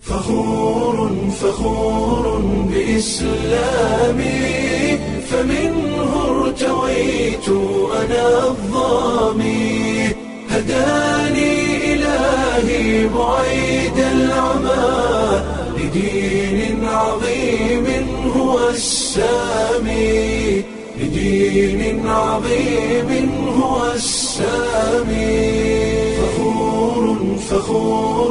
فخور فخور بإسلامي فمنه ارتويت أنا الظامي هداني إلهي بعيد العمى لدين عظيم هو السامي لدين عظيم هو السامي فخور فخور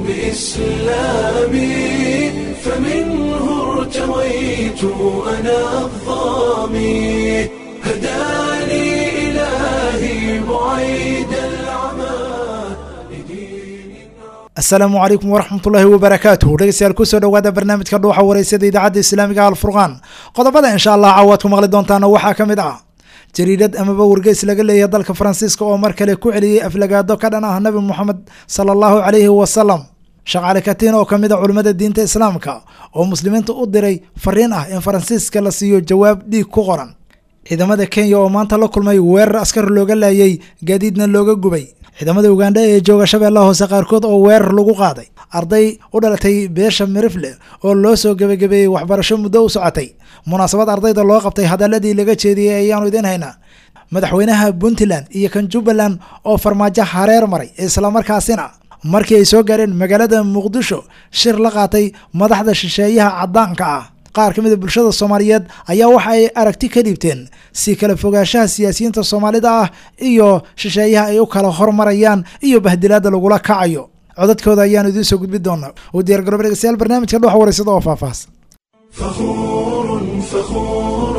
بإسلامي فمنه ارتويت أنا الظامي هداني إلهي بعيد العمى لدين asalaamu calaykum waraxmatullaahi wabarakaatuh dhegeystayaal kusoo dhowaada barnaamijka dhuuxa wareysada idaacadda islaamiga alfurqaan qodobada insha allah caawaad ku maqli doontaana waxaa ka mid ah jariidad amaba wargeys laga leeyahay dalka faransiiska oo mar kale ku celiyey aflagaado ka dhan ah nabi moxamed sala allahu calayhi wasalam shaqaale katiin oo kamid a culimmada diinta islaamka oo muslimiinta u diray fariin ah in faransiiska la siiyo jawaab dhiig ku qoran ciidamada kenya oo maanta la kulmay weerar askar looga laayay gaadiidna looga gubay ciidamada ugandha ee jooga shabeellaha hoose qaarkood oo weerar lagu qaaday arday u dhalatay beesha mirifle oo loo soo gebagabeeyey waxbarasho muddo u socotay munaasabad ardayda loo qabtay hadaladii laga jeediyey ayaanu idiin haynaa madaxweynaha puntland iyo kan jubbaland oo farmaajo hareer maray islamarkaasina markii ay soo gaareen magaalada muqdisho shir la qaatay madaxda shisheeyaha caddaanka ah qaar ka mid a bulshada soomaaliyeed ayaa waxa ay aragti ka dhiibteen si kala fogaanshaha siyaasiyiinta soomaalida ah iyo shisheeyaha ay u kala hormarayaan iyo bahdilaada lagula kacayo codadkooda ayaanu idiin soo gudbi doonaa u diyargaroba dhegeystayaal barnaamijka dhuxa wareysada oo faahfaahsan فخور فخور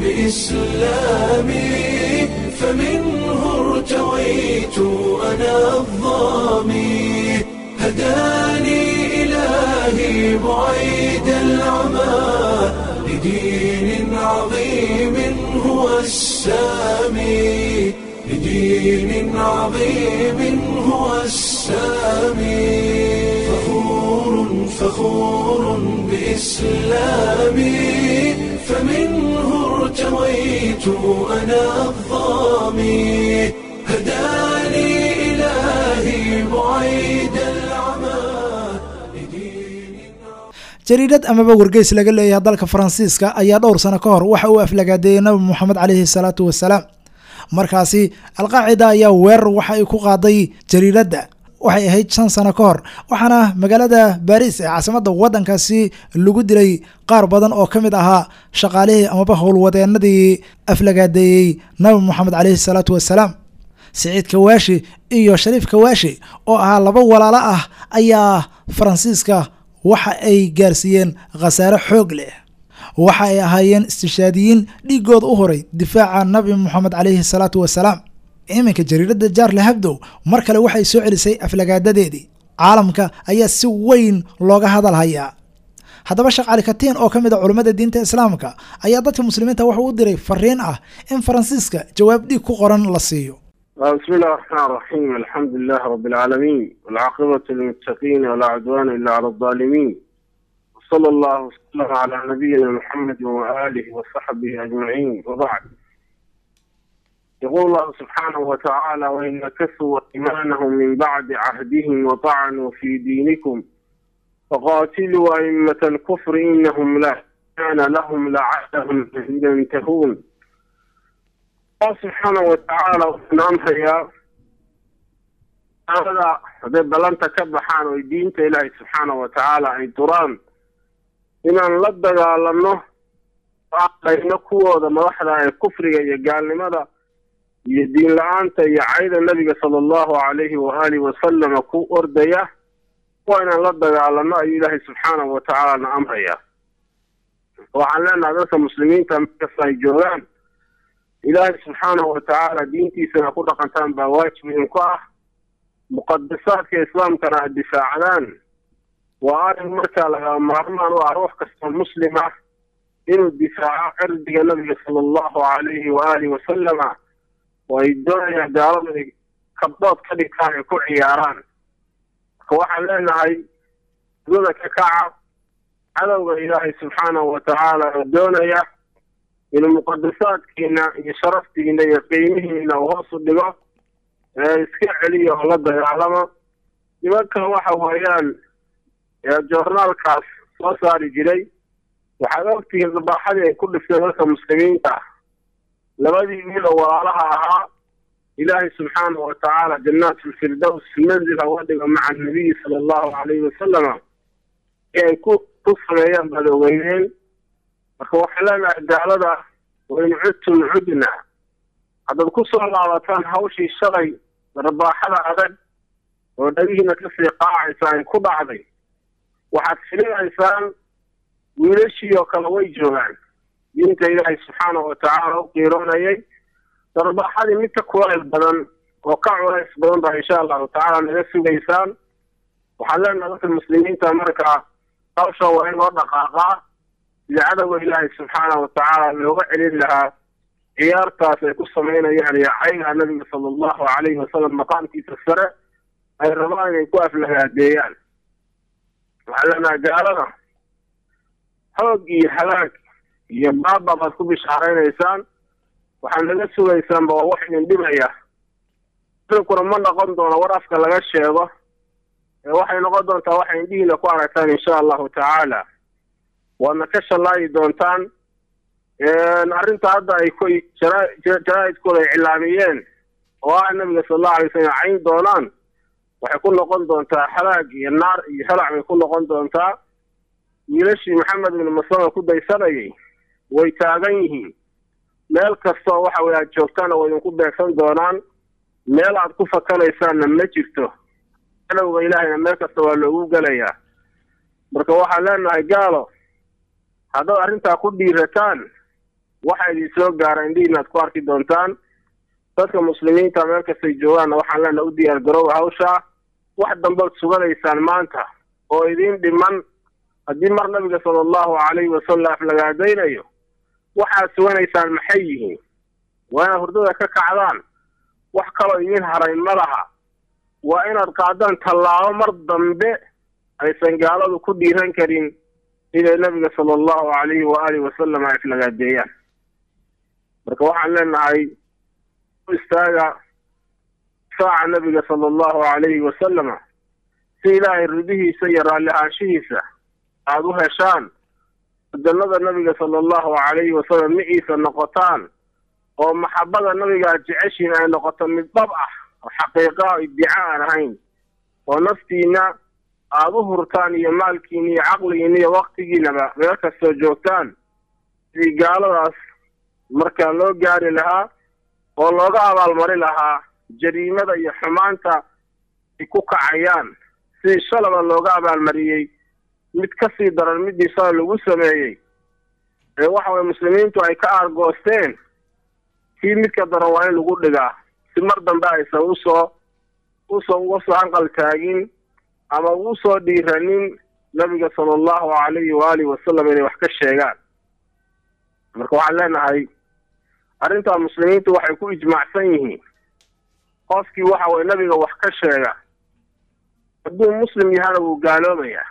بإسلامي فمنه ارتويت أنا الظامي هداني إلهي بعيد العمى لدين عظيم هو السامي لدين عظيم هو السامي فخور فخور بإسلامي فمنه ارتويت أنا الظامي هداني إلهي بعيد العمى لدين jariidad amaba wargeys laga leeyahay dalka faransiiska ayaa dhowr sano ka hor waxa uu aflagaadeeyey nabi moxamed caleyhi salaatu wasalaam markaasi alqaacida ayaa weerar waxa ay ku qaaday jariiradda waxay ahayd shan sano ka hor waxaana magaalada baris ee caasimadda waddankaasi lagu dilay qaar badan oo ka mid ahaa shaqaalihii amaba howlwadeenadii aflagaadeeyey nabi moxamed caleyhi salaatu wasalaam siciid kawaashi iyo shariif kawaashi oo ahaa laba walaalo ah ayaa faransiiska waxa ay gaarsiiyeen khasaare xoog leh waxa ay ahaayeen istishaadiyiin dhiigooda u horay difaaca nabi moxamed caleyhi salaatu wasalaam iminka jariiradda jaarle habdow mar kale waxay soo celisay aflagaadadeedii caalamka ayaa si weyn looga hadal hayaa haddaba sheekh cali katiin oo ka mid a culummada diinta islaamka ayaa dadka muslimiinta wuxuu u diray fariin ah in faransiiska jawaab dhiig ku qoran la siiyo بسم الله الرحمن الرحيم الحمد لله رب العالمين والعاقبة للمتقين ولا عدوان إلا على الظالمين وصلى الله وسلم على نبينا محمد وآله وصحبه أجمعين وبعد يقول الله سبحانه وتعالى وإن نكثوا إيمانهم من بعد عهدهم وطعنوا في دينكم فقاتلوا أئمة الكفر إنهم لا كان لهم لعلهم ينتهون الله سبحانه وتعالى wuxuu amrayaa aalada hadday ballanta ka baxaan oo diinta ilaahay subxaana wa tacaala ay duraan inaan la dagaalano aqayno kuwooda madaxda ee kufriga iyo gaalnimada iyo diin la-aanta iyo cayda nebiga sala allahu calayhi waaalihi wasalama ku ordaya waa inaan la dagaalano ayuu ilaahay subxaanahu wa tacaala na amrayaa waxaan leenahay dadka muslimiinta markasta ay joogaan ilaahay subxaanahu wa tacaala diintiisana ku dhaqantaan baa waajib idinku ah muqadasaadka islaamkana aad difaacdaan waa arrin markaa laga maarmaan u ah ruux kastoo muslim ah inuu difaaco cirdiga nabiga sala allahu calayhi waaalihi wasalama oo ay doonayaan gaaladu ay kabdood ka dhigtaan ay ku ciyaaraan marka waxaan leenahay dada ka kaca cadowga ilaahay subxaanahu wa tacaala oo doonaya inuu muqadasaadkiina iyo sharaftiina iyo qiimihiina uu hoos u dhigo ee iska celiya oo la dagaalamo nimankan waxa weeyaan ee joornaalkaas soo saari jiray waxaad ogtihiin dabaaxadii ay ku dhifteen dadka muslimiinta ah labadii wiiloo walaalaha ahaa ilaahay subxaanahu watacaala jannaat lfirdows manzil haga dhigo maca nabiyi sala allahu calayhi wasalama ee ay ku ku sameeyaan baad ogeyneen marka waxaan leenahay gaalada wain cudtum cudna haddaad ku soo laabataan hawshii shalay rabaaxada adag oo dhagihiina kasii qaacaysa ay ku dhacday waxaad filinaysaan wiilashii oo kale way joogaan diinta ilaahay subxaanahu watacaala u qiiroonayay darbaaxadii mid ka kulayl badan oo ka culays badan baa insha allahu tacaala naga sugaysaan waxaan leenahay dadka muslimiinta markaa hawsha waa in loo dhaqaaqaa sida cadowga ilaahay subxaanahu watacaala looga celin lahaa ciyaartaas ay ku samaynayaan iyo cayga nabiga sala allahu calayhi wasalam maqaamkiisa sare ay rabaan inay ku aflagaadeeyaan waxaan leenahay gaalada xoog iyo halaag iyo baaba baad ku bishaaraynaysaan waxaad naga sugaysaanba waa wax idin dhibaya idinkuna ma noqon doono war afka laga sheego ee waxay noqon doontaa waxay indhihiina ku aragtaan insha allahu tacaala waadna ka shallaayi doontaan arrinta hadda ay ku jaraa-idkooda ay cilaamiyeen oo ah nabiga sala allahu alay slam cayn doonaan waxay ku noqon doontaa halaag iyo naar iyo halac bay ku noqon doontaa wiilashii maxamed ibnu maslama ku daysanayay way taagan yihiin meel kastoo waxa weye aad joogtaana way idinku beegsan doonaan meel aad ku fakanaysaanna ma jirto cadowga ilaahayna meel kasta waa loogu gelayaa marka waxaan leenahay gaalo haddaad arrintaa ku dhiirataan waxa idin soo gaara indhihiina aad ku arki doontaan dadka muslimiinta meel kastay joogaanna waxaan leenahay u diyaar garooba hawshaa wax dambaad suganaysaan maanta oo idiin dhiman haddii mar nabiga sala allahu calayhi wasalam aflagaadaynayo waxaad suganaysaan maxay yihiin waa inaad hurdada ka kacdaan wax kaloo idiin haray ma laha waa inaad qaadaan tallaabo mar dambe aysan gaaladu ku dhiiran karin inay nabiga sala allahu calayhi wa aalihi wasalam ay aflagaadeeyaan marka waxaan leenahay u istaaga saaca nabiga sala allahu calayhi wasalama si ilaahay ridihiisa iyo raalli ahaanshihiisa aada u heshaan jannada nabiga sala allahu calayhi wasalam miciisa noqotaan oo maxabada nabiga aad jeceshiin ay noqoto mid dhab ah oo xaqiiqa o iddica aan ahayn oo naftiina aada u hurtaan iyo maalkiina iyo caqligiina iyo waktigiinaba meel kastoo joogtaan sidii gaaladaas markaa loo gaari lahaa oo looga abaalmari lahaa jariimada iyo xumaanta ay ku kacayaan sidii shalaba looga abaalmariyey mid ka sii daran midii shala lagu sameeyey ee waxa weye muslimiintu ay ka aargoosteen kii midka daran waa in lagu dhigaa si mar dambe aysan usoo usoo uga soo hanqal taagin ama ugu soo dhiiranin nabiga sala allahu calayhi waalihi wasalam inay wax ka sheegaan marka waxaan leenahay arrintaa muslimiintu waxay ku ijmaacsan yihiin qofkii waxa weye nabiga wax ka sheega hadduu muslim yahana wuu gaaloobayaa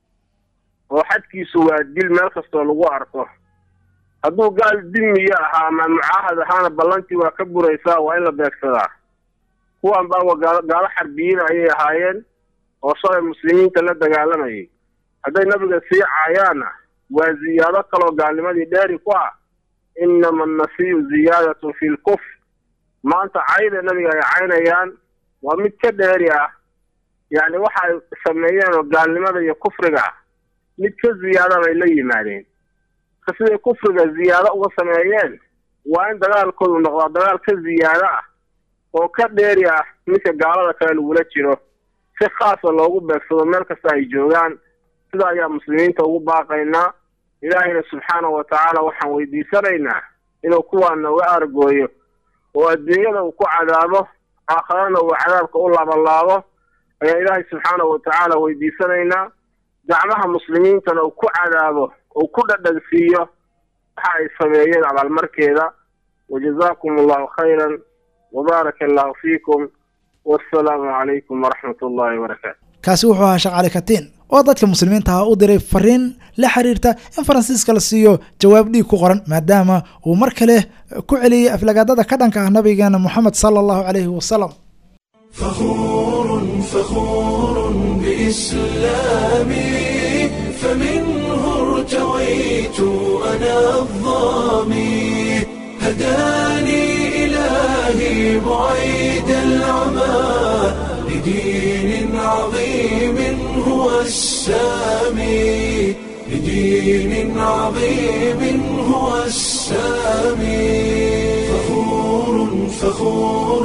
oo xadkiisu waa dil meel kastoo lagu arko hadduu gaal dimiyo ahaa ama mucaahad ahaana ballantii waa ka buraysaa waa in la beegsadaa kuwan baawa gaalo gaalo xarbiyiin ayay ahaayeen oo shalay muslimiinta la dagaalamayay hadday nabiga sii caayaanna waa ziyaado kaloo gaalnimadii dheeri ku ah inama annasiyu ziyaadatun fi lkufr maanta cayda nabiga ay caynayaan waa mid ka dheeri ah yacni waxa ay sameeyeen oo gaalnimada iyo kufriga ah mid ka ziyaada bay la yimaadeen ka siday kufriga ziyaado uga sameeyeen waa in dagaalkoodu noqdaa dagaal ka ziyaado ah oo ka dheeri ah midka gaalada kale lagula jiro si khaasa loogu beegsado meel kasta ay joogaan sida ayaa muslimiinta ugu baaqaynaa ilaahayna subxaanahu wa tacaala waxaan weydiisanaynaa inuu kuwaan nooga argooyo oo adduunyada uu ku cadaabo aakharana uu cadaabka u laabalaabo ayaa ilaahay subxaanahu wa tacaala weydiisanaynaa gacmaha muslimiintana uu ku cadaabo uu ku dhadhansiiyo waxa ay sameeyeen abaalmarkeeda wajazaakum allahu khayran wabaaraka allahu fiikum wassalaamu calaykum waraxmat ullahi wabarakaatu kaasi wuxuu ahaa sheekh cali katiin oo dadka muslimiinta ah u diray fariin la xiriirta in faransiiska la siiyo jawaab dhiig ku qoran maadaama uu mar kale ku celiyey aflagaadada ka dhanka ah nabigeena moxamed sala allahu calayhi wasalam فخور فخور بإسلامي فمنه ارتويت أنا الظامي هداني إلهي بعيد العمى لدين عظيم هو السامي لدين عظيم هو السامي فخور فخور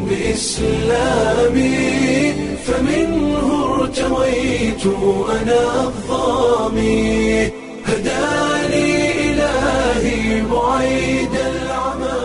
بإسلامي فمنه ارتويت أنا الظامي هداني إلهي بعيد العمى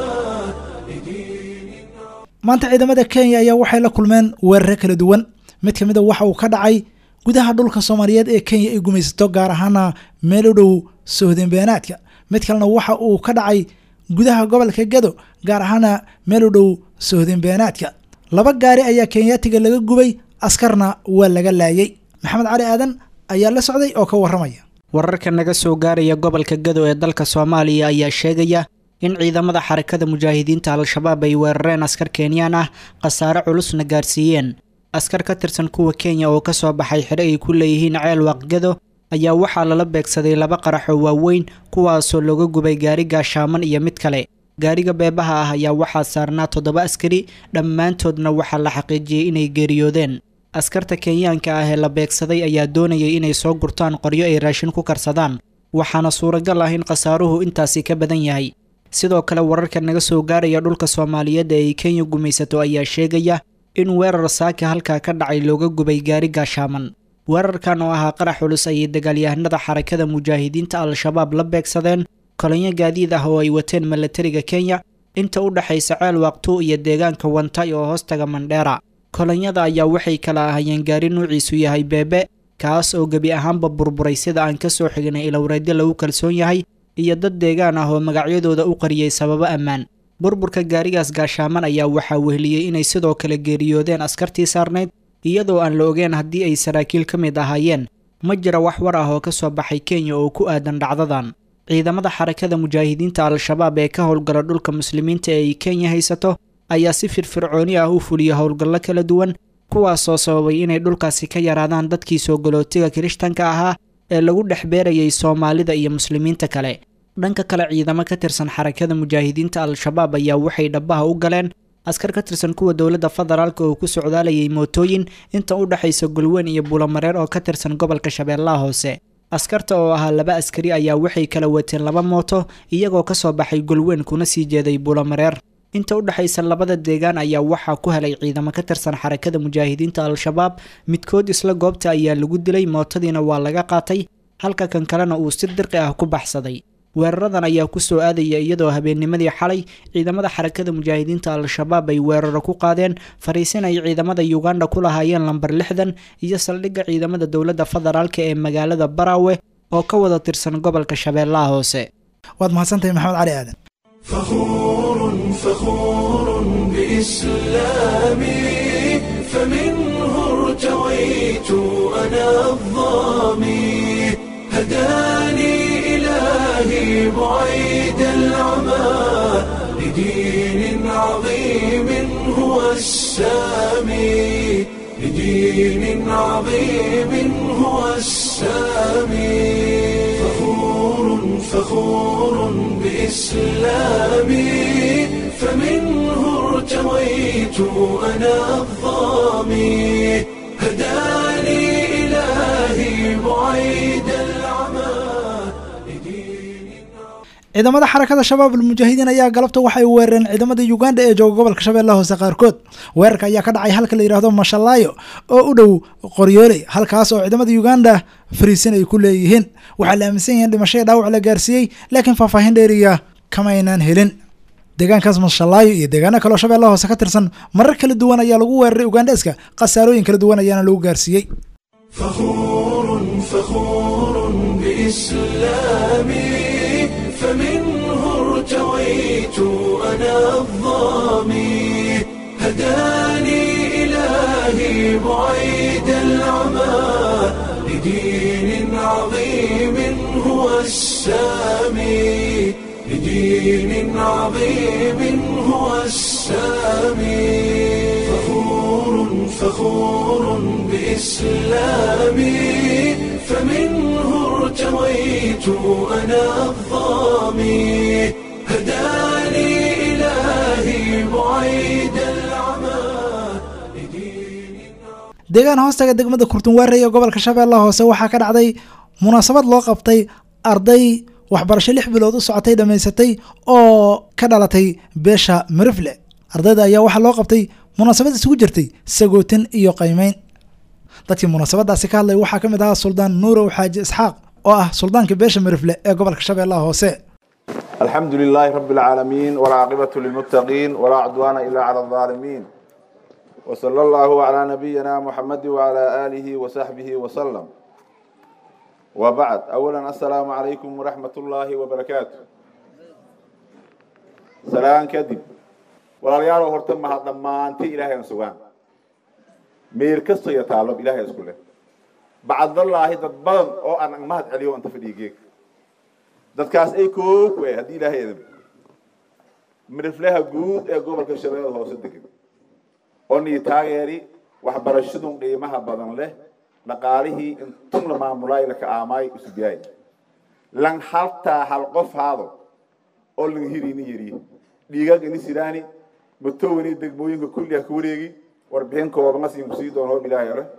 لدين maanta ciidamada kenya ayaa waxay la kulmeen weerare kala duwan mid ka mid a waxa uu ka dhacay gudaha dhulka soomaaliyeed ee kenya ay gumaysato gaar ahaana meel u dhow sohdeen beenaadka mid kalena waxa uu ka dhacay gudaha gobolka gado gaar ahaana meel u dhow sohdeen beenaadka laba gaari ayaa kenyaatiga laga gubay askarna waa laga laayay maxamed cali aadan ayaa la socday oo ka waramaya wararka naga soo gaaraya gobolka gado ee dalka soomaaliya ayaa sheegaya in ciidamada xarakada mujaahidiinta al-shabaab ay weerareen askar kenyaan ah khasaare culusna gaarsiiyeen askar ka tirsan kuwa kenya oo ka soo baxay xidho ay ku leeyihiin ceel waaqgado ayaa waxaa lala beegsaday laba qarax oo waaweyn kuwaasoo looga gubay gaari gaashaaman iyo mid kale gaariga beebaha ah ayaa waxaa saarnaa toddoba askari dhammaantoodna waxaa la xaqiijiyey inay geeriyoodeen askarta kenyaanka ah ee la beegsaday ayaa doonayay inay soo gurtaan qoryo ay raashin ku karsadaan waxaana suuragal ah in khasaaruhu intaasi ka badan yahay sidoo kale wararka naga soo gaaraya dhulka soomaaliyeed ee ay kenya gumaysato ayaa sheegaya in weerar saaka halkaa ka dhacay looga gubay gaari gaashaaman weerarkan oo ahaa qarax culus ayay dagaalyahanada xarakada mujaahidiinta al-shabaab la beegsadeen kolonyo gaadiid ah oo ay wateen milatariga kenya inta u dhexaysa ceel waaqtuu iyo deegaanka wantay oo hoostaga mandheera kolonyada ayaa waxay kala ahayeen gaari nuuciisu yahay beebe kaas oo gebi ahaanba burburay sida aan ka soo xignay ilowreedyo lagu kalsoon yahay iyo dad deegaan ah oo magacyadooda u qariyey sababo ammaan burburka gaarigaas gaashaaman ayaa waxaa wehliyey inay sidoo kale geeriyoodeen askartii saarnayd iyadoo aan la ogeen haddii ay saraakiil ka mid ahaayeen ma jira wax war ah oo ka soo baxay kenya oo ku aadan dhacdadan ciidamada xarakada mujaahidiinta al-shabaab ee ka howlgala dhulka muslimiinta ee ay kenya haysato ayaa si firfircooni ah u fuliya howlgallo kala duwan kuwaasoo sababay inay dhulkaasi ka yaraadaan dadkii soo galootiga kirishtanka ahaa ee lagu dhex beerayay soomaalida iyo muslimiinta kale dhanka kale ciidamo ka tirsan xarakada mujaahidiinta al-shabaab ayaa waxay dhabbaha u galeen askar ka tirsan kuwa dowladda federaalk oo ku socdaalayay mootooyin inta u dhexaysa gulweyn iyo buulamareer oo ka tirsan gobolka shabeellaha hoose askarta oo ahaa laba askari ayaa waxay kala wateen laba mooto iyagoo ka soo baxay gulweyn kuna sii jeeday buulamareer inta u dhexaysa labada deegaan ayaa waxaa ku helay ciidamo ka tirsan xarakada mujaahidiinta al-shabaab midkood isla goobta ayaa lagu dilay mootadiina waa laga qaatay halka kan kalena uu si dirqi ah ku baxsaday weeraradan ayaa ku soo aadaya iyadoo habeennimadii xalay ciidamada xarakada mujaahidiinta al-shabaab ay weeraro ku qaadeen fariisin ay ciidamada uganda ku lahaayeen lambar lixdan iyo saldhigga ciidamada dowladda federaalka ee magaalada baraawe oo ka wada tirsan gobolka shabeellaha hoose waad mahadsantahay maxamed cali aadan فخور فخور بإسلامي فمنه ارتويت أنا الظامي هداني إلهي بعيد العمى لدين عظيم هو السامي لدين عظيم هو السامي فخور فخور بإسلامي فمنه ارتويت أنا الظامي هداني إلهي بعيد العمى لدين ciidamada xarakada shabaab almujaahidiin ayaa galabta waxay weerareen ciidamada uganda ee jooga gobolka shabeellaha hoose qaarkood weerarka ayaa ka dhacay halka la yidhaahdo mashallaayo oo u dhow qoryooley halkaas oo ciidamada uganda fariisin ay ku leeyihiin waxaa la aaminsan yahin dhimashadii dhaawac la gaarsiiyey laakiin faahfaahin dheeriya kama aynaan helin deegaankaas mashallaayo iyo deegaano kaleo shabeellaha hoose ka tirsan marar kala duwan ayaa lagu weeraray ugandeska khasaarooyin kala duwan ayaana lagu gaarsiiyey فخور فخور بإسلامي فمنه ارتويت أنا الظامي هداني إلهي بعيد العمى لدين عظيم هو السامي لدين عظيم هو السامي فخور فخور بإسلامي فمنه ارتويت أنا الظامي هداني إلهي بعيد العمى لدين deegaan hoostaga degmada kurtunwaare ee gobolka shabeellaha hoose waxaa ka dhacday munaasabad loo qabtay arday waxbarasho lix bilood u socotay dhammaysatay oo ka dhalatay beesha marifle ardayda ayaa waxaa loo qabtay munaasabad isugu jirtay sagootin iyo qaymeyn dadkii munaasabadaasi ka hadlay waxaa ka mid ahaa suldaan nuurow xaaji isxaaq oo ah suldaanka beesha marifle ee gobolka shabeellaha hoose الحمد لله رب العالمين والعاقبة للمتقين ولا عدوان إلا على الظالمين وصلى الله على نبينا محمد وعلى آله وصحبه وسلم وبعد أولا السلام عليكم ورحمة الله وبركاته سلام كذب ولا يارو هرتم هذا ما أنت إلهي نسوان مير كسر يتعلم إلهي يسكله بعد الله تبان أو أنا ما هتعليه أنت في ديجيك dadkaas ay koog wey haddii ilaahay idin midhiflaha guud ee gobolka shabeellada hoose degan oo nii taageeri waxbarashadun qiimaha badan leh dhaqaalihii intun la maamulaay laka aamaay usubyaay lan haltaa hal qof haado oo lan hirini yari dhiigag ini siraani matowani degmooyinka kulliha ka wareegi warbixin koobama siin kusii doono hoob ilaahay ore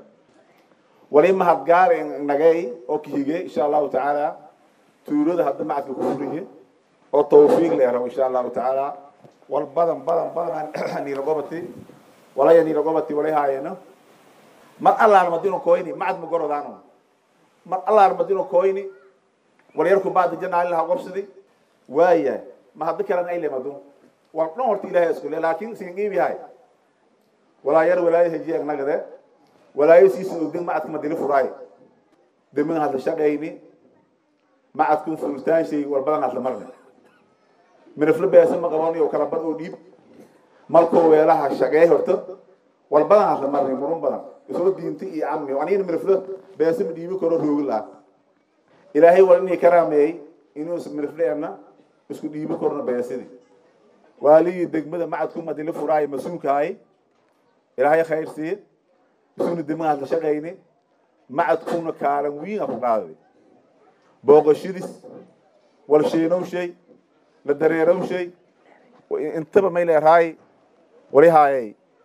wali mahadgaar nagay oo kahige insha allahu tacaala tuulada hadda macadka ku furiye oo tawfiiq la rabo insha allahu tacaala wal badan badan badan niila gobati walaya niila gobati walay haayeno mar allaar madino koyni macad ma gorodaano mar allaar madino koyni wal yarku baad janaa ilaha qobsidi waaya ma hadda kalan ay lemadu wal dhan horta ilaahay isku le laakiin siin qiibi hay walaa yar walaayo hajiye nagade walaayo siisa ogdin macadka madina furaay demin hadda shaqayni macadkun furitaan shay walbadan hadla marne mirifle beesa ma qabanayo kala bad oo dhiib markoo weelaha shaqee horto walbadan hadla marne murun badan isoo diinta iyo cammi anigana mirifle beesa ma dhiibi karo roogi laha ilaahay wal inii karaameeyey inuu mirifle ana isku dhiibi karno beesidii waaligii degmada macadku madili furaayo mas-uulkahay ilaahay khayr siiye isuna degmada hadla shaqayni macadkuna kaalan wiin a ku qaaday booqashadis walsheenow shay la dareerow shay intaba may leerahay wali haayay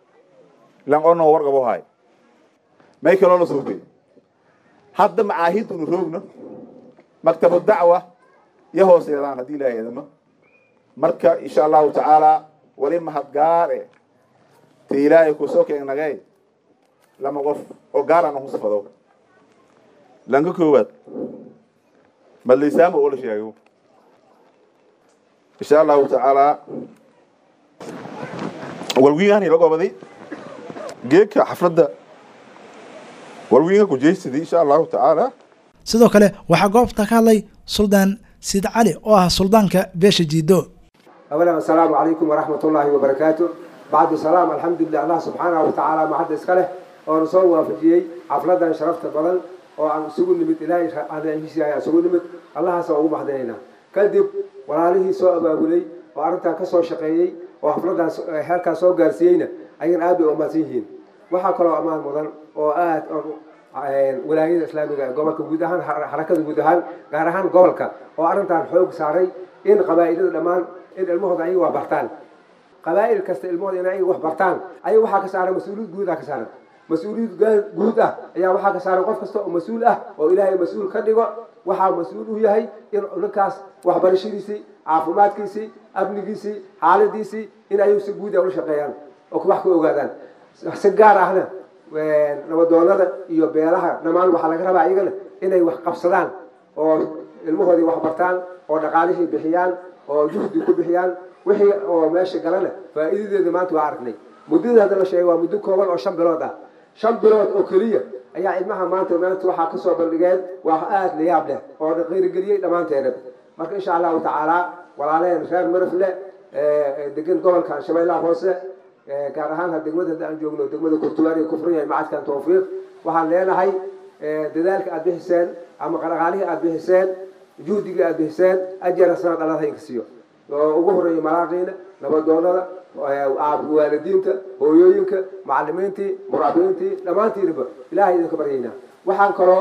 lan ono warqabo haay may kaloo la suubay hadda macaahid unu roogno maktabu dacwa iyo hooseedaan haddii ilaahay idamo marka insha allahu tacaala wali mahadgaare te ilaahay kusoo keenagay lama qof oo gaar aan husfado lanka koowaad madlaysaama oo la sheego insha allahu tacaala walwiingaan ila gobaday geedka xafladda walwiinga kujeysadii insha allahu tacaala sidoo kale waxaa goobta ka hadlay suldaan siid cali oo ah suldaanka beesha jiido أولا السلام عليكم ورحمة الله وبركاته بعد السلام الحمد لله الله سبحانه وتعالى ما حد إسكاله ونصور وافجيي حفلة شرفت بدل وعن سجون نمت إلهي هذا إنجيسي سجون نمت الله سوى محدينا كذب وعليه سوء أبولي وأردت كسر شقيي وحفلة هالك سوء جالسينا أين أبي أمتيهين وحكروا أمان مدن وآت wilaayada islaamiga ee gobolka guud ahaan xarakada guud ahaan gaar ahaan gobolka oo arrintan xoog saaray in qabaa'ilada dhammaan in ilmahooda ayaga wax bartaan qabaa'il kasta ilmahooda in ayaga wax bartaan ayaga waxaa ka saaran mas-uuliyad guud ah ka saaran mas-uuliyad guud ah ayaa waxaa ka saaran qof kasta oo mas-uul ah oo ilaahay mas-uul ka dhigo waxaa mas-uul u yahay in ninkaas waxbarashadiisii caafimaadkiisii amnigiisii xaaladiisii in ayagu si guud ah ula shaqeeyaan oo wax ka ogaadaan si gaar ahna nabadoonada iyo beelaha dhammaan waxaa laga rabaa iyagana inay wax qabsadaan oo ilmahoodii wax bartaan oo dhaqaalihii bixiyaan oo juhdi ku bixiyaan wixii oo meesha galana faa'iidadeeda maanta waa aragnay muddada hadda la sheegay waa muddo kooban oo shan bilood ah shan bilood oo keliya ayaa ilmaha maanta maanta waxaa kasoo bandhigeen waa aada la yaab leh oo qiirigeliyey dhammaanteena marka insha allahu tacaala walaalaheen reer marafle degan gobolka shabeellaha hoose gaar ahaan ha degmada hadda aan joogno degmada kurtuwaari kufriya macadkan tawfiiq waxaan leenahay dadaalka aad bixiseen ama dhaqaalihii aad bixiseen juhdigii aad bixiseen ajara sanad allah idinka siiyo oo ugu horeeya malaaqiina nabadoonada waalidiinta hooyooyinka macalimiintii muraabiintii dhammaantiinaba ilaahay idinka baryaynaa waxaan kaloo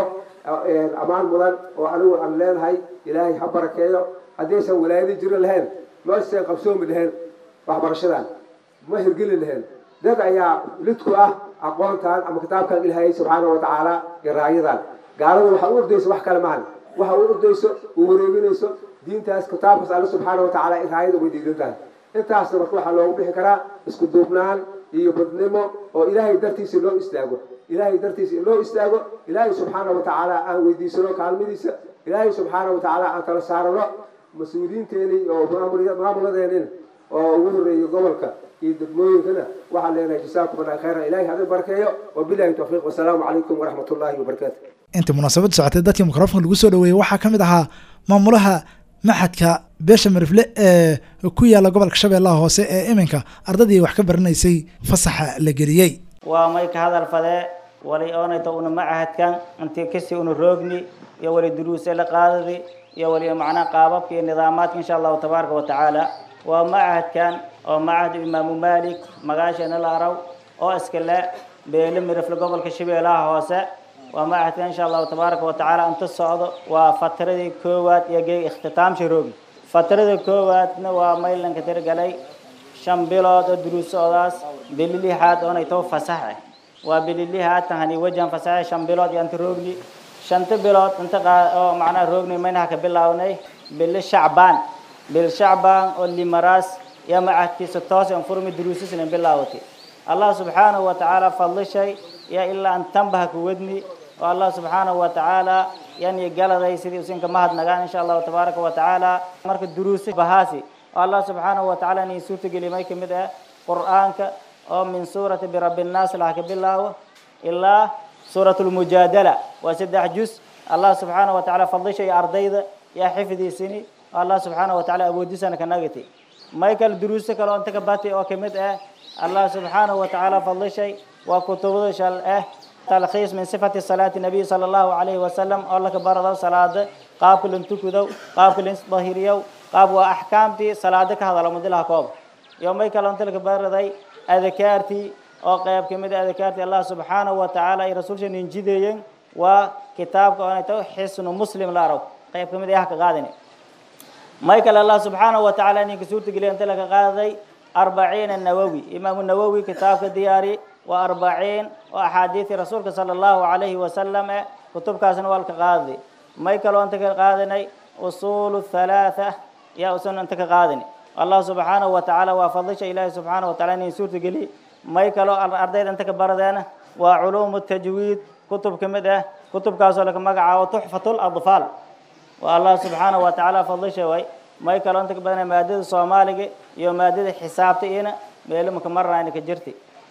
ammaan mudan oo anigu aan leenahay ilaahay ha barakeeyo haddaysan walaayadi jiri lahayn meeshan qabsoomi lahayn waxbarashadan ma hirgeli lahayn dad ayaa lidku ah aqoontan ama kitaabkan ilaahay subxaana wa tacaala iyo raayadan gaalada waxa u ordayso wax kale maahan waxa u ordayso u wareeginayso diintaas kitaabkaas alle subxaana wa tacaala in raayada way diidan tahay intaasna marka waxaa loogu bixi karaa isku duubnaan iyo badnimo oo ilaahay dartiisa loo istaago ilaahay dartiisa in loo istaago ilaahay subxaana wa tacaala aan weydiisano kaalmadiisa ilaahay subxaana wa tacaala aan tala saarano mas-uuliyiinteeni oo maamuladeeni oo ugu horeeya gobolka iyo degmooyinkana waxaan leenahay jasaakum allah khayran ilahay hadin barakeeyo wabilahi towfiiq wasalaamu calaykum waraxmat ullahi wabarakaatu intii munaasabaddu socotay dadkii mikrofonka lagu soo dhaweeyey waxaa ka mid ahaa maamulaha maxadka beesha marifle ee ku yaala gobolka shabeellaha hoose ee iminka ardadii wax ka baranaysay fasaxa la geliyey waa may ka hadal fadee wali oonayta una macahadkan intii kasi una roogni iyo wali duruuse la qaadadi iyo wali macnaa qaababka iyo nidaamaadka insha allahu tabaaraka wa tacaala waa macahadkan oo macahad imaamu malik magaasheena la araw oo iska le beele mirifle gobolka shabeellaha hoose waa macahadkan insha allahu tabaaraka wa tacaala inta socdo waa fatradii koowaad iyo geeg ikhtitaamsha roogi fatrada koowaadna waa maylanka tirgalay shan bilood oo duruusoodaas bili lixaad oonay too fasaxe waa bili lixaad tahani wajan fasaxe shan bilood iyo inta roogni shanta bilood inta oo macnaha roogni maynaha ka bilawnay bili shacbaan bil shacbaan oo limaraas iyo macahadkiisa toos an furmi duruusisna bilaawati allah subxaanahu wa tacaala fadlishay iyo ilaa an tanbaha ku wadni oo allah subxaanahu wa tacaala yani galaday sidii usinka mahadnagaan insha allahu tabaaraka wa tacaala marka duruusi bahaasi oo allah subxaanahu wa tacaala inay suurtageli may kamid ah qur'aanka oo min suurati birabbi nnaas laha ka bilaawo ilaa suurat lmujaadala waa saddex juz allah subxaanahu wa tacaala fadlishay ardayda yaa xifdiisini oo allah subxaanahu wa tacaala awoodisana ka nagati may kale duruuso kale oo inta ka bati oo kamid ah allah subxaanahu wa tacaala fadlishay waa kutubada shal ah talkhiis min sifati salaati nabiy sala allahu calayhi wasalam oo laka barado salaada qaabka lan tukudow qaabka lan dahiriyow qaab waa axkaamtii salaada ka hadala mudilaha koob iyo may kale inta laka baraday adakaartii oo qayb kamid ah adakaartii allah subxaanahu wa tacaala ay rasuulsha ninjideeyeen waa kitaabka oonay tahay xisnu muslim la araw qayb kamid ah ka qaadani may kale allah subxaanahu wa tacaala ninka suurtageliya inta laka qaaday arbaciina nawowi imaamu nawowi kitaabka diyaari waa arbaciin oo axaadiidii rasuulka sala allahu calayhi wasalam e kutubkaasna waa lka qaaday may kaloo inta ka qaadanay usuulu halaatha yaa usan inta ka qaadani allah subxaanahu wa tacaala waa fadlisha ilaahi subxaanahu wa taala inay suurta geliy may kaloo ardayda inta ka baradeena waa culuumu tajwiid kutub ka mid ah kutubkaasoo laka magacaabo tuxfatu ladfaal waa allah subxaanahu wa tacaala fadlisha way may kaloo inta ka badana maadada soomaaliga iyo maadada xisaabta iyana meelimaka marnayna ka jirti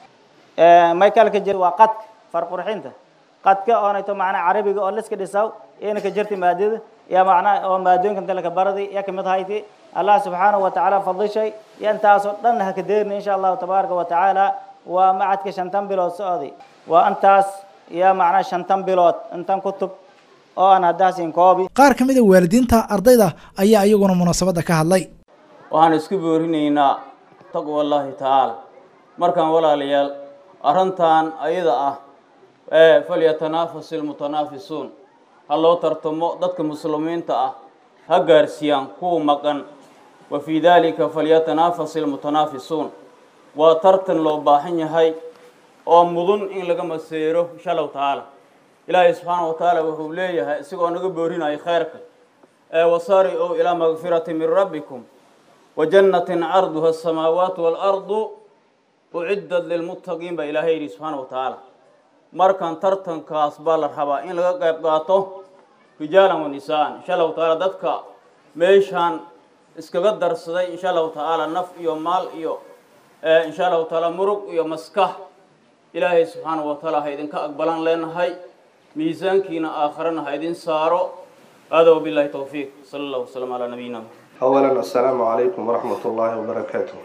may kale ka jir waa qadka farqurxinta qadka oonayto macnaa carabiga oo liska dhisaw iyana ka jirti maadada iyo macnaa oo maadooyinka inta laka baradi iyo kamid hayti allah subxaanahu wa tacaala fadlishay iyo intaasoo dhan haka deerni insha allahu tabaaraka wa tacaala waa macadka shantan bilood socday waa intaas iyo macnaa shantan bilood intan kutub oo aan haddaasin koobi qaar ka mid a waalidiinta ardayda ayaa iyaguna munaasabadda ka hadlay waxaan isku boorinaynaa taqwa allahi tacaala markaan walaalayaal arrintan ayada ah ee falyatanaafasu ilmutanaafisuun ha loo tartamo dadka muslimiinta ah ha gaarsiiyaan kuwa maqan wa fii daalika falyatanaafasu ilmutanaafisuun waa tartan loo baahan yahay oo mudun in laga maseero insha allahu tacaala ilaahay subxaana wa tacaala wuxuu leeyahay isagoo naga boorinayo khayrka ee wasaari-u ilaa makfirati min rabbikum wa jannatin carduha asamaawaatu waalardu uciddat lilmuttaqiin baa ilaahay yidhi subxaana wa tacaala markan tartankaas baa la rabaa in laga qayb qaato rijaalan wa nisaan insha allahu tacaala dadka meeshaan iskaga darsaday insha allahu tacaala naf iyo maal iyo insha allahu tacaala murug iyo maskax ilaahay subxaana wa tacaala ha idinka aqbalan leenahay miisaankiina aakharana ha idin saaro hada wabillahi towfiiq sala allah wasalam calaa nabiyina أولا السلام عليكم ورحمة الله وبركاته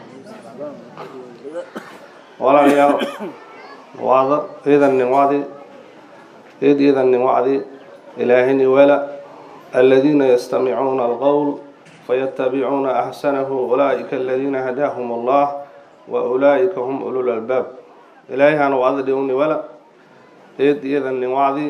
walaalayaal waada iidan wacdi id iidan wacdi ilaahini wala الذين يستمعون القول فيتبعون أحسنه أولئك الذين هداهم الله wa ulaa'ika hum ulul albaab ilaahayhana wacdi dhiwni wala eed iyadan nin wacdi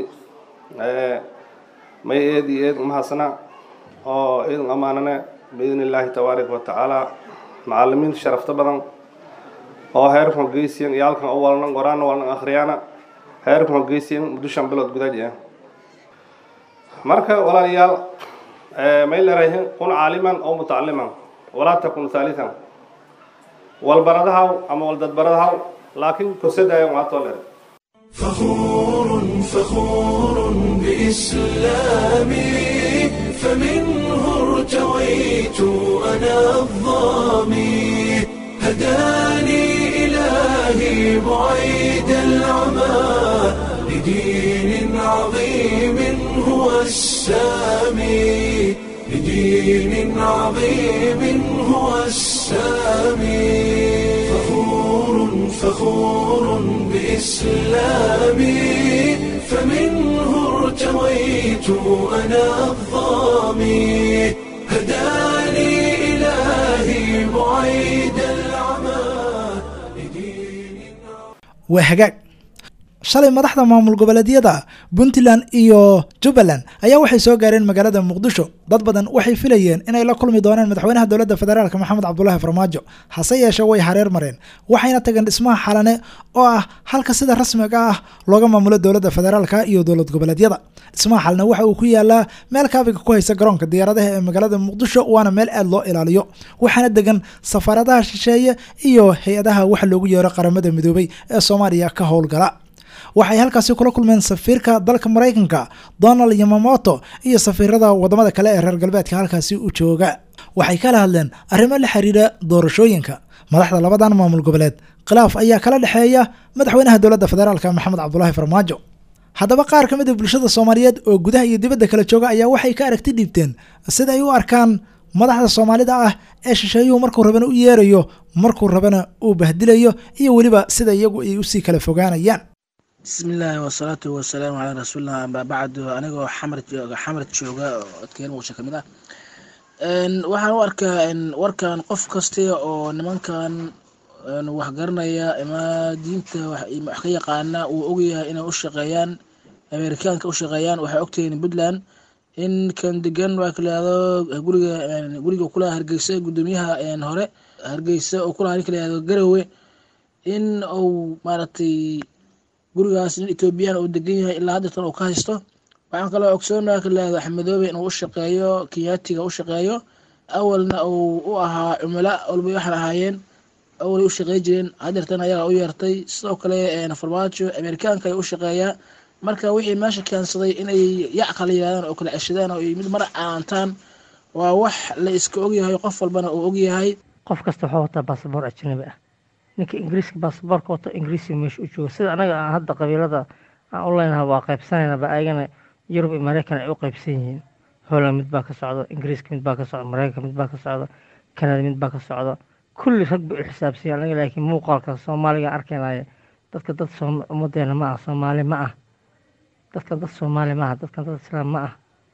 may eed iyo eed umahasna oo eedan amaanane biidni illaahi tabaaraka wa tacaala macalimiinta sharafta badan oo heerkan geysiyan iyo halkan u walnan qoraana walnan akhriyana heerkan geysiyan muddo shan bilood gudaji ah marka walaalayaal may leerayihin kun caaliman oo mutacaliman walaa takun haalitan walbaradahaw ama waldadbaradahaw laakiin korsadayan waatoo leer فخور فخور بإسلامي فمنه ارتويت أنا الظامي هداني إلهي بعيد العمى لدين عظيم هو السامي لدين عظيم هو السامي فخور فخور بإسلامي فمنه ارتويت أنا الظامي هداني إلهي بعيد العمى لدين waa hagaag shalay madaxda maamul goboleedyada puntland iyo jubbaland ayaa waxay soo gaareen magaalada muqdisho dad badan waxay filayeen inay la kulmi doonaan madaxweynaha dowladda federaalk maxamed cabdulaahi farmaajo hase yeeshee way hareer mareen waxayna tageen dhismaha xalane oo ah halka sida rasmiga ah looga maamulo dowladda federaalka iyo dowlad goboleedyada dhismaha xalane waxa uu ku yaalaa meel kaabiga ku haysa garoonka diyaaradaha ee magaalada muqdisho waana meel aad loo ilaaliyo waxaana degan safaaradaha shisheeye iyo hay-adaha waxa loogu yeero qaramada midoobay ee soomaaliya ka howlgala waxay halkaasi kula kulmeen safiirka dalka maraykanka donald yamamoto iyo safiirada wadamada kale ee reer galbeedka halkaasi u jooga waxay kala hadleen arrimo la xiriira doorashooyinka madaxda labadan maamul goboleed khilaaf ayaa kala dhexeeya madaxweynaha dowladda federaalk maxamed cabdulaahi farmaajo haddaba qaar ka mid a bulshada soomaaliyeed oo gudaha iyo dibadda kala jooga ayaa waxay ka aragti dhiibteen sida ay u arkaan madaxda soomaalida ah ee shisheeyuhu markuu rabana u yeerayo markuu rabana uu bahdilayo iyo weliba sida iyagu ay usii kala fogaanayaan bismillaahi wasalaatu wasalaamu calaa rasuulillah amaa bacdu anigoo xamar jooga xamar jooga oo adkeen muqdisho ka mid ah waxaan u arkaa warkan qof kasta oo nimankan wax garanaya ama diinta wax ka yaqaana uu ogyahay inay u shaqeeyaan amerikaanka u shaqeeyaan waxay ogtahiin puntland in kan degan waa kalaado guriga guriga kulaha hargeysa gudoomiyaha hore hargeysa oo kulaha ninka layado garowe in uu maaragtay gurigaas nin ethoobiyan uu degan yahay ilaa haddeertan uu ka haysto waxaan kaloo ogsoonaa kalaado axmedoobe inuu u shaqeeyo kenyaatiga u shaqeeyo awalna uu u ahaa cumala walba waxaan ahaayeen awalay u shaqey jireen haddeertan ayagaa u yeertay sidoo kale farmaajo amerikaanka ay u shaqeeyaa marka wixii meesha keensaday inay yac kala yirahdaan oo kala ceshadaan oo mid mar aantaan waa wax la iska ogyahay qof walbana uu ogyahay qof kasta wuxuu wataa basaboor ajnabi ah ninka ingiriiska baasaboorka wato ingiriisiga meesha u jooga sida anaga aan hadda qabiilada aan u leynaha waa qaybsanaynaba ayagana yurub iyo maraykan ay u qaybsan yihiin holland mid baa ka socda ingiriiska mid baa ka socda maraykanka mid baa ka socda kanada mid baa ka socda kulli rag bay u xisaabsanya anaga laakiin muuqaalka soomaaliga arkaynaya dadka dad ummadeena ma ah soomaali ma ah dadkan dad soomaali ma aha dadkan dad islaam ma ah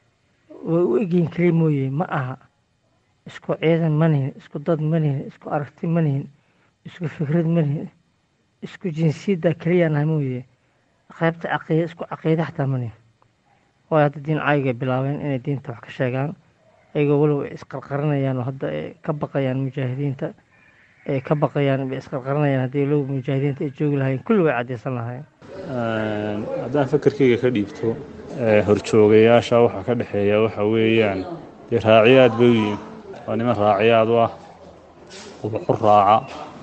way u egyihiin keliya mooye ma aha isku ciidan ma nihin isku dad ma nihin isku aragti ma nihin isku fikrad ma nihin isku jinsiyadda keliya nahay mooye qaybta caqiida isku caqiida xataa ma nihin waayo hadda diin caayiga bilaabeen inay diinta wax ka sheegaan ayagoo weliba ay isqarqarinayaan oo hadda ay ka baqayaan mujaahidiinta ay ka baqayaan bay isqarqarinayaan haddii low mujaahidiinta ay joogi lahaayeen kulli way caddaysan lahaayeen haddaan fakarkayga ka dhiibto horjoogayaasha waxaa ka dhexeeya waxa weeyaan dee raaciyaad bay u yihin waa niman raaciyaad u ah ubaxu raaca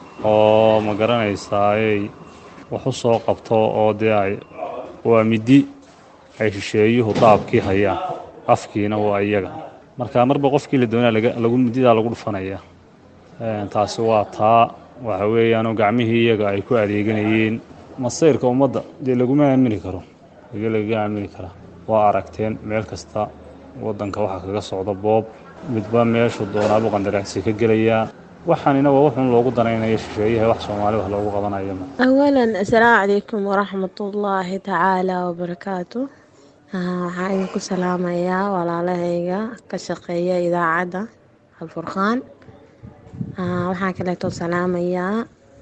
oo ma garanaysaaay wax u soo qabto oo dee ay waa midi ay shisheeyuhu daabkii hayaan afkiina waa iyaga marka marba qofkii la doonaa lagu mididaa lagu dhufanaya taasi waa taa waxa weeyaanoo gacmihii iyaga ay ku adeeganayeen masayrka ummadda dee laguma aamini karo ige lagaga aamini karaa waa aragteen meel kasta waddanka waxaa kaga socda boob midba meeshuu doonaabu qandaraacsi ka gelayaa waxaanina waa wuxuun loogu danaynaya shisheeyaha wax soomaali wax loogu qabanayo أولا السلام عليكم ورحمة الله تعالى وبركاته waxaan idinku salaamayaa walaalahayga ka shaqeeya idaacadda alfurqaan waxaan kaleeto salaamayaa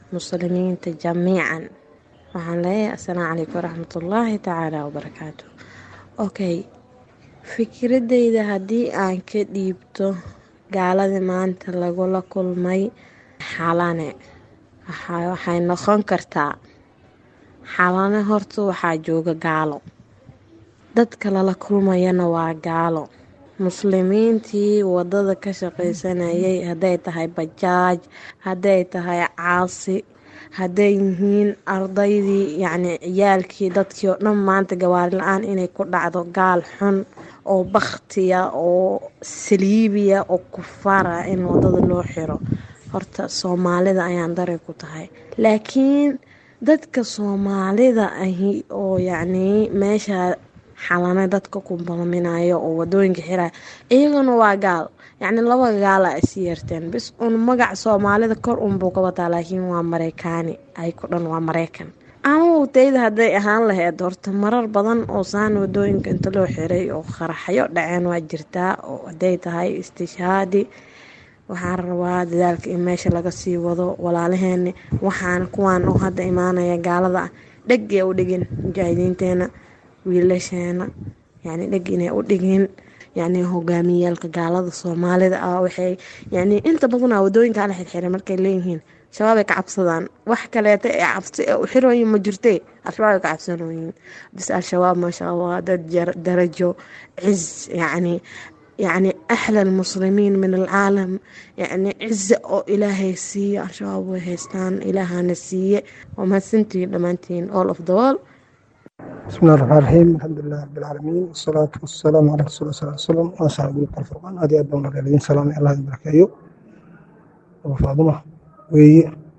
muslimiinta jamiican waxaan leeyahay assalaamu calaykum waraxmatullaahi tacaala wabarakaatu okay fikradeyda haddii aan ka dhiibto gaaladii maanta lagula kulmay xalane waxay noqon kartaa xalane horta waxaa jooga gaalo dadka lala kulmayana waa gaalo muslimiintii wadada ka shaqaysanayay hadday tahay bajaaj hadday tahay caasi hadday yihiin ardaydii yacni ciyaalkii dadkii oo dhan maanta gawaari la-aan inay ku dhacdo gaal xun oo bakhtiya oo saliibiya oo kufaara in wadada loo xiro horta soomaalida ayaan daray ku tahay laakiin dadka soomaalida ahi oo yacnii meesha xalane dadka ku balminayo oo wadooyinka xiraya iyaguna waa gaal yacni laba gaala is yeerteen bis un magac soomaalida kor unbuu ka wataa laakiin waa mareykaani ay ku dhan waa mareykan anugu tayda hadday ahaan lahayd horta marar badan oo saan wadooyinka inta loo xiray oo qaraxyo dhaceen waa jirtaa oo hadday tahay istishhaadi waxaan rabaa dadaalka in meesha laga sii wado walaalaheeni waxaan kuwaan oo hadda imaanaya gaalada ah dhegee u dhigin mujaahidiinteena wiilasheena yani dheg inay u dhigin yani hogaamiyaalka gaalada soomaalida ah waxay yani inta badanaa wadooyinkaa la xirxiray markay leeyihiin shabaabay ka cabsadaan wax kaleeta ee cabsi ee u xirooyin ma jirte al-shabaabay ka cabsanooyin bis al-shabaab maasha allah dad darajo ciz yani يعني أحلى المسلمين من العالم يعني عزة أو إلهي سيء الشباب وهيستان إلهنا سيء وما سنتي لمانتين all of the world بسم الله الرحمن الرحيم الحمد لله رب العالمين والصلاة والسلام على رسول الله صلى الله عليه وسلم وأصحاب قلوب الفرقان هذه أدونا الذين سلام الله يباركيه وفاضمة وي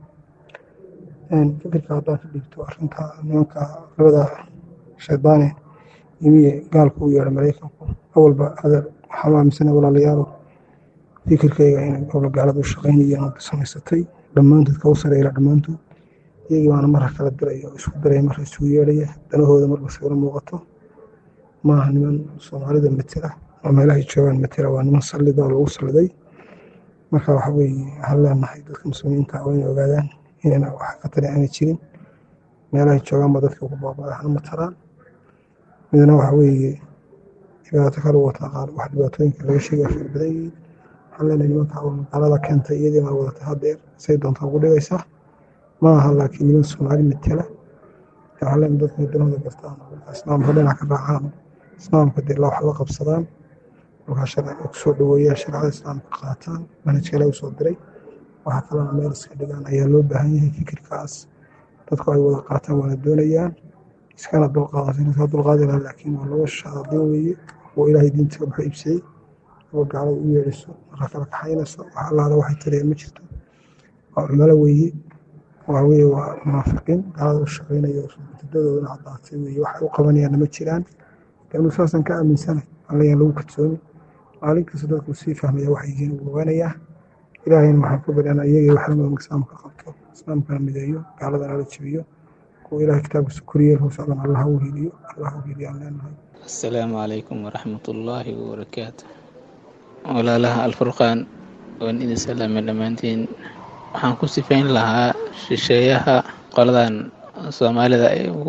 فكرة هذا في ديكتو أرنتا نيوكا لبدا شيطاني يمي قال كو يا مريكا أول با هذا waxaa amisana walaalayaalo fikirkayga inay gobla gaalada u shaqaynayeen oo samaysatay dhammaantood kagu sareeyla dhammaantood iyagii baana marra kala diraya oo isku diraya marra isugu yeedhaya danahooda marba sawiro muuqato maaha niman soomaalida matela oo meelahay joogaan matela waa niman sallida oo lagu salliday marka waxa weeye waxaan leenahay dadka muslimiinta waa inay ogaadaan inayna wax ka tari aanay jirin meelahay joogaanba dadka ugu baabada hana matalaan midna waxa weeye dhibaato kale wataa qaar wax dhibaatooyinka laga sheegaya fara badan yihiin waxaan leenahay nimanka magaalada keentay iyadii baa wadatay haddeer say doontaa ugu dhigaysaa ma aha laakiin niman soomaali matela waxaan leenahay dadka danahooda gartaan islaamka dhinac ka raacaan islaamka dee wax la qabsadaan markaa sharciga kusoo dhaweeyaan sharcada islaamka qaataan manhaj kale u soo diray waxa kalena meel iska dhigaan ayaa loo baahan yahay fikirkaas dadku ay wada qaataan waana doonayaan iskana dulqaadato inay dulqaadi lahaa laakiin waa laba shaadin weeye oo ilaahay diinta wuxuu iibsaday oo gaalada u yeedhiso marka kala kaxaynayso wax allaala waxay tareen ma jirto waa cumalo weeye waa weye waa munaafiqiin gaalada u shaqaynaya mutadadoodana caddaatay weeye waxay u qabanayaanna ma jiraan anu saasan ka aaminsanay allayaan lagu kalsooni maalin kasta dadku sii fahmaya waxay yihiin uu ogaanayaa ilaahayna waxaan ku baryaana iyagii wax lamida islaamka qabto islaamkana mideeyo gaaladana la jebiyo kuwa ilahay kitaabkiisa koriyeel hoosocdan allah u heliyo allah u heliyaan leenahay asalaamu calaykum waraxmatullaahi wabarakaatu walaalaha alfurqaan waan idin salaamay dhammaantiin waxaan ku sifayn lahaa shisheeyaha qoladan soomaalida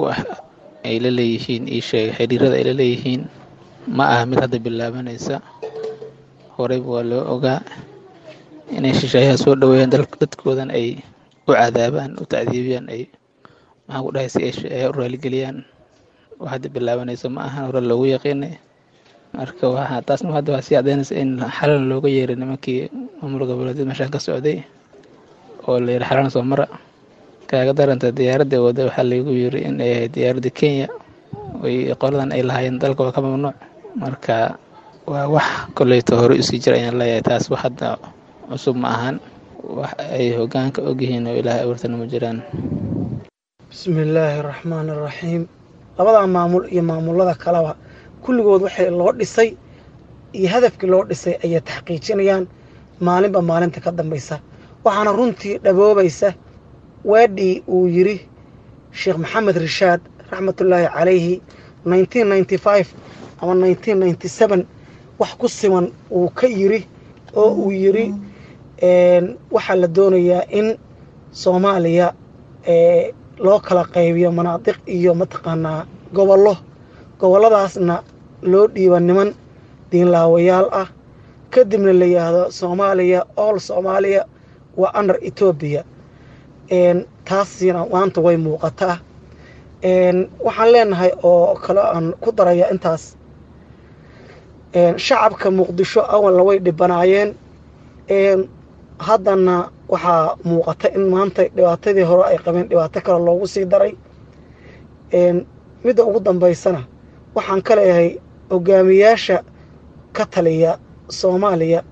ay la leeyihiin ii sheega xiriirada ay la leeyihiin ma aha mid hadda bilaabanaysa horeyba waa loo ogaa inay shisheeyaha soo dhaweeyaan dadkoodan ay u cadaabaan u tacdiibiyaan ay maxaan ku dhahay si ay shisheeyaha u raaligeliyaan wax hadda bilaabanaysa ma ahan hore loogu yaqiinay marka waxaa taasna hadda waa sii cadaynaysa in xalan looga yeeray nimankii maamul goboleedyada meeshaan ka socday oo la yidhi xalan soo mara kaaga daranta diyaaradda wada waxaa laygu yiri in ay ahayd diyaaradda kenya oy qoladan ay lahaayeen dalka waa ka mamnuuc marka waa wax koleyto hore usii jira ayaan leeyahay taas wax hadda cusub ma ahan wax ay hogaanka ogyihiin oo ilaahay abuurtana ma jiraan bismi illaahi araxmaani araxiim labadaa maamul iyo maamulada kaleba kulligood waxay loo dhisay iyo hadafkii loo dhisay ayay taxqiijinayaan maalinba maalinta ka dambaysa waxaana runtii dhaboobaysa weedhii uu yidhi sheekh maxamed rishaad raxmatullaahi calayhi ama wax ku siman uu ka yidhi oo uu yidhi waxaa la doonayaa in soomaaliya ee loo kala qaybiyo manaadiq iyo mataqaanaa gobollo gobolladaasna loo dhiiba niman diinlaawayaal ah kadibna la yidhaahdo soomaaliya all soomaaliya waa under etoobiya taasina maanta way muuqataa waxaan leenahay oo kale aan ku daraya intaas shacabka muqdisho awalna way dhibanaayeen haddana waxaa muuqata in maanta dhibaatadii hore ay qabeen dhibaato kale loogu sii daray midda ugu dambaysana waxaan ka leeyahay hogaamiyaasha ka taliya soomaaliya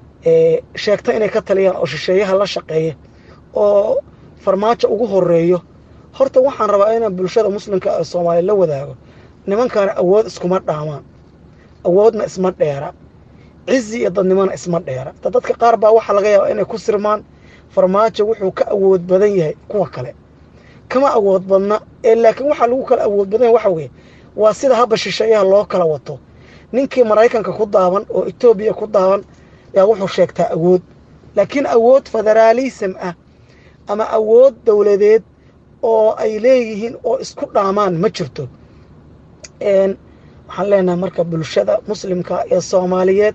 sheegta inay ka taliyaan oo shisheeyaha la shaqeeya oo farmaajo ugu horeeyo horta waxaan rabaa inaan bulshada muslimka ee soomaaliya la wadaago nimankaana awood iskuma dhaamaan awoodna isma dheera cizi iyo dadnimona isma dheera da dadka qaar baa waxaa laga yaabaa inay ku sirmaan farmaajo wuxuu ka awood badan yahay kuwa kale kama awood badna ee laakiin waxaa lagu kala awood badan yahay waxa weeye waa sida habba shisheeyaha loo kala wato ninkii maraykanka ku daaban oo etoobiya ku daaban yaa wuxuu sheegtaa awood laakiin awood federaalism ah ama awood dowladeed oo ay leeyihiin oo isku dhaamaan ma jirto waxaan leenahay marka bulshada muslimka ee soomaaliyeed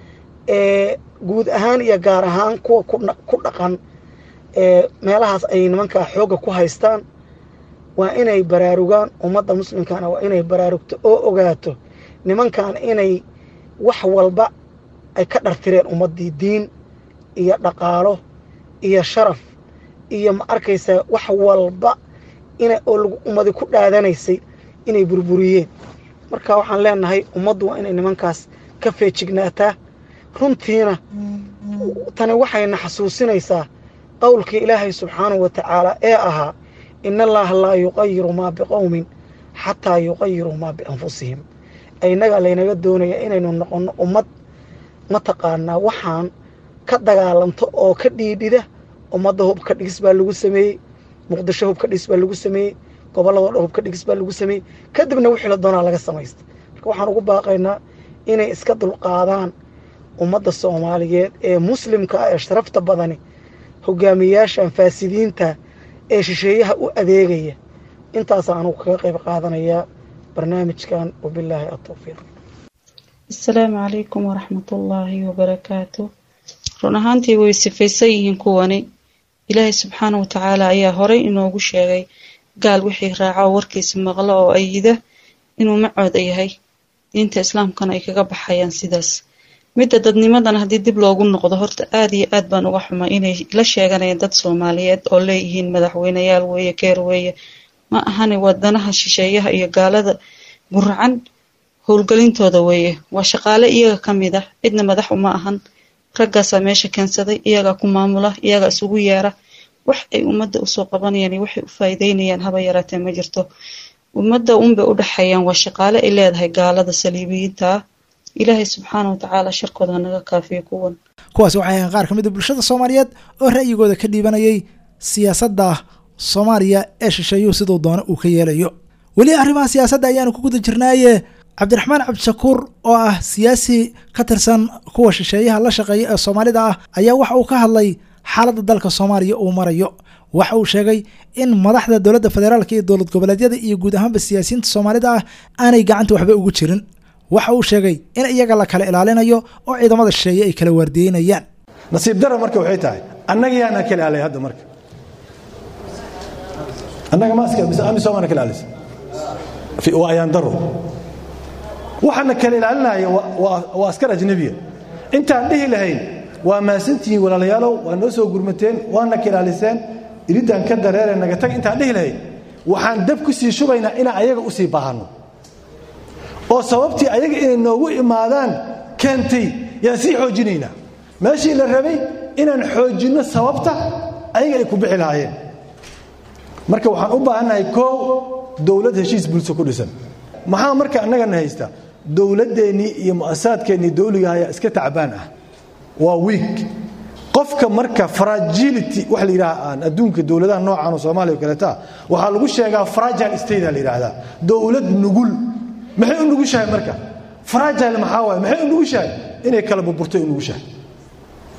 ee guud ahaan iyo gaar ahaan kuwa ku dhaqan ee meelahaas ay nimankaa xoogga ku haystaan waa inay baraarugaan ummadda muslimkana waa inay baraarugto oo ogaato nimankan inay wax walba ay ka dhartireen ummaddii diin iyo dhaqaalo iyo sharaf iyo ma arkaysaa wax walba ina oo lagu ummadi ku dhaadanaysay inay burburiyeen marka waxaan leenahay ummaddu waa inay nimankaas ka feejignaataa runtiina tani waxayna xasuusinaysaa qowlkii ilaahay subxaanahu wa tacaala ee ahaa in allaaha laa yuqayiru maa biqowmin xataa yuqayiruu maa bianfusihim inaga laynaga doonaya inaynu noqonno ummad mataqaanaa waxaan ka dagaalanto oo ka dhiidhida ummadda hubka dhigis baa lagu sameeyey muqdisho hubka dhigis baa lagu sameeyey gobolladoo dhan hubka dhigis baa lagu sameeyey kadibna wixii la doonaa laga samaysta marka waxaan ugu baaqaynaa inay iska dulqaadaan ummadda soomaaliyeed ee muslimka ah ee sharafta badani hogaamiyaashan faasidiinta ee shisheeyaha u adeegaya intaasa anugu kaga qayb qaadanayaa barnaamijkan wabilaahi atowfiiq asalaamu calaykum waraxmatullaahi wabarakaatu run ahaantii way sifaysan yihiin kuwani ilaahay subxaana wa tacaala ayaa horey inoogu sheegay gaal wixii raaca oo warkiisa maqlo oo ayida inuu macooda yahay diinta islaamkana ay kaga baxayaan sidaas midda dadnimadan haddii dib loogu noqdo horta aada iyo aad baan uga xumay inay la sheeganayaan dad soomaaliyeed oo leeyihiin madaxweyneyaal weeye keer weeye ma ahane wadanaha shisheeyaha iyo gaalada guracan howlgelintooda weeye waa shaqaale iyaga ka mid ah cidna madax uma ahan raggaasaa meesha keensaday iyagaa ku maamula iyagaa isugu yeera wax ay ummadda usoo qabanayaan iyo waxay u faa'iideynayaan haba yaraatee ma jirto ummadda unbay u dhexeeyaan waa shaqaale ay leedahay gaalada saliibiyiinta ah ilaahay subxaana wa tacaala sharkooda hanaga kaafiyo kuwan kuwaasi waxay ahayn qaar ka mid a bulshada soomaaliyeed oo ra'yigooda ka dhiibanayay siyaasadda soomaaliya ee shisheeyuhu siduu doona uu ka yeelayo weli arrimaha siyaasadda ayaanu ku guda jirnaaye cabdiraxmaan cabdishakuur oo ah siyaasi ka tirsan kuwa shisheeyaha la shaqeeya ee soomaalida ah ayaa waxa uu ka hadlay xaaladda dalka soomaaliya uu marayo waxa uu sheegay in madaxda dowladda federaalka iyo dowlad goboleedyada iyo guud ahaanba siyaasiyiinta soomaalida ah aanay gacanta waxba ugu jirin waxa uu sheegay in iyaga la kala ilaalinayo oo ciidamada shisheeye ay kala waardiyeynayaan nasiib dara marka waxay tahay annaga yaana kala ilaalay hadda marka annaga maaska mise amisom ana kala ilaalisa waa ayaan daro waxaana kala ilaalinaya waa askar ajnabiya intaan dhihi lahayn waa maasantihiin walaalayaalow waa noo soo gurmateen waana ka ilaaliseen iridaan ka dareere naga tag intaan dhihi lahayn waxaan dab ku sii shubaynaa inaan ayaga u sii baahanno oo sababtii ayaga inay noogu imaadaan keentay yaan sii xoojinaynaa meeshii la rabay inaan xoojinno sababta ayaga ay ku bixi lahaayeen marka waxaan u baahannahay koow dowlad heshiis bulso ku dhisan maxaa marka annagana haysta dowladdeennii iyo mu'asasaadkeennii dowliga ayaa iska tacbaan ah waa wiig qofka marka fragility waxa la yidhaha aan adduunka dowladaha noocan oo soomaaliya oo kaleeta waxaa lagu sheegaa fragile state la yidhaahdaa dowlad nugul maxay u nugushahay marka fragile maxaa waaye maxay u nugushahay inay kala burburtay u nugushahay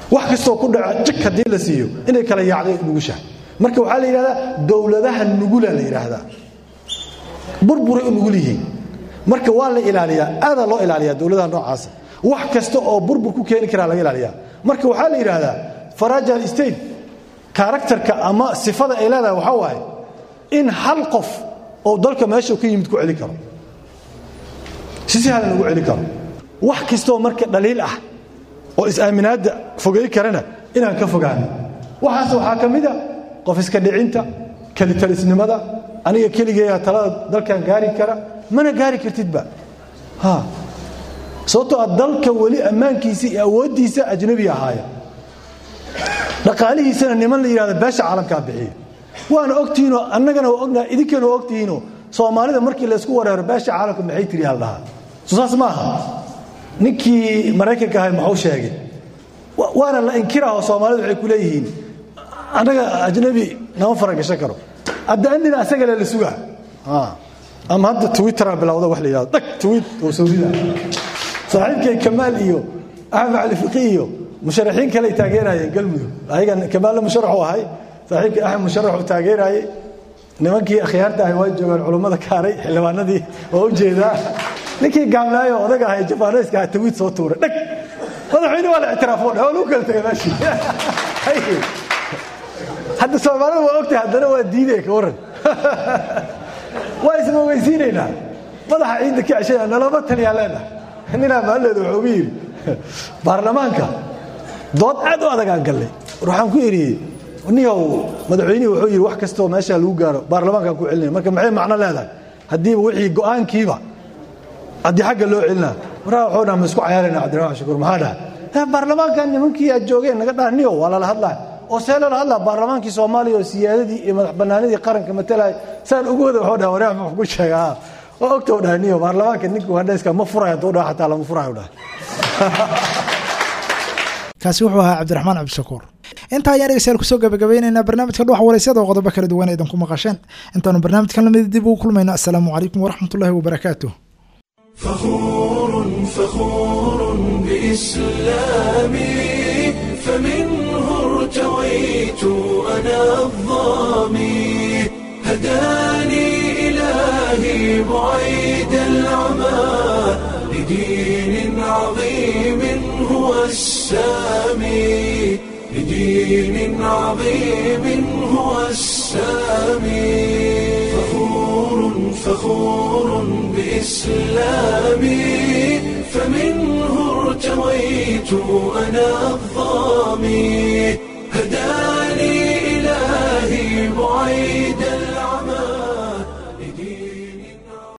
wax kastoo ku dhaca jik haddii la siiyo inay kala yaacday nugushahay marka waxaa la yidhahdaa dowladaha nugula la yidhaahdaa burburay u nugul yihiin marka waa la ilaaliyaa aadaa loo ilaaliyaa dowladaha noocaasa wax kasta oo burbur ku keeni karaa laga ilaaliyaa marka waxaa la yidhaahdaa farajal state karakterka ama sifada ay leedahay waxaa waaye in hal qof oo dalka meesha ka yimid ku celin karo si sahlan ugu celin karo wax kastoo marka dhaliil ah oo is-aaminaadda fogey karana inaan ka fogaano waxaas waxaa ka mid a qof iska dhicinta kelitalisnimada aniga keligeeya talada dalkan gaari kara mana gaari kartidba ha sababtoo a dalka weli ammaankiisa iyo awooddiisa ajnabi ahaaya dhaqaalihiisana niman la yidhahdo beesha caalamkaa bixiya waana ogtihiinoo annagana waa ognaha idinkana waa ogtihiinoo soomaalida markii laysku wareero beesha caalamka maxay tiri haldhahaa soo saas ma aha ninkii maraykanka ahay maxuu sheegay waana la inkiraho soomaalidu waxay ku leeyihiin annaga ajnabi nama faragashan karo hadda andina asagale la sugaa ama hadda twittera bilowda wax la yidhahdo dhag tweet oo sawrida saaxiibkay kamaal iyo axmed cali fiqi iyo musharaxiin kale ay taageerayeen galmudug ayagan kamaalna musharaxu ahay saaxiibkii axmed musharaxu taageerayay nimankii akhyaarta ahay waa joogaan culummada kaaray xildhibaanadii oo u jeedaa ninkii gaamlaayo odaga ahay jabaaneyska ah tawiid soo tuuray dhag madaxweyne waa la ictiraafo dhe waa lagu kala tegay meeshii hadda soomaalida waa ogtahay haddana waa diidaya ka warran waa ismaweysiinaynaa madaxa ciidda ka ceshaya nalama taliyaa leenahay ninaa maalleeda wuxuu ugu yidhi baarlamaanka dood aad u adag aan gallay waxaan ku idhi niyow madaxweynihii wuxuu yidhi wax kastoo meesha lagu gaaro baarlamaankaan ku celinaya marka maxay macno leedahay haddiiba wixii go'aankiiba haddii xagga loo celinaa waraa waxuu dhaha ma isku cayaarayna cabdiraxmaan shukuur maxaa dhaha baarlamaankan nimankii aad joogeen naga dhaha niyow waa lala hadlaa oo see lala hadlaa baarlamaankii soomaaliya oo siyaadadii iyo madax bannaanidii qaranka matalaya saan ugu wada waxuu dhaha waraa muxuu ku sheegaa oo ogta u dhaha niyo baarlamaanka ninka wandhayska ma furayo hadduu dhaha xataa lama furayo dhaha kaasi wuxuu ahaa cabdiraxmaan cabdishakuur intaa ayaan dhegeystayaal kusoo gabagabaynaynaa barnaamijka dhuwax waraysyada oo qodobo kala duwan aydan ku maqasheen intaanu barnaamijkan lamid dib ugu kulmayno assalaamu calaykum waraxmatullaahi wabarakaatuh فخور فخور بإسلامي فمنه ارتويت أنا الظامي هداني إلهي بعيد العمى لدين عظيم هو السامي لدين عظيم هو السامي فخور فخور بإسلامي فمنه ارتويت أنا الظامي هداني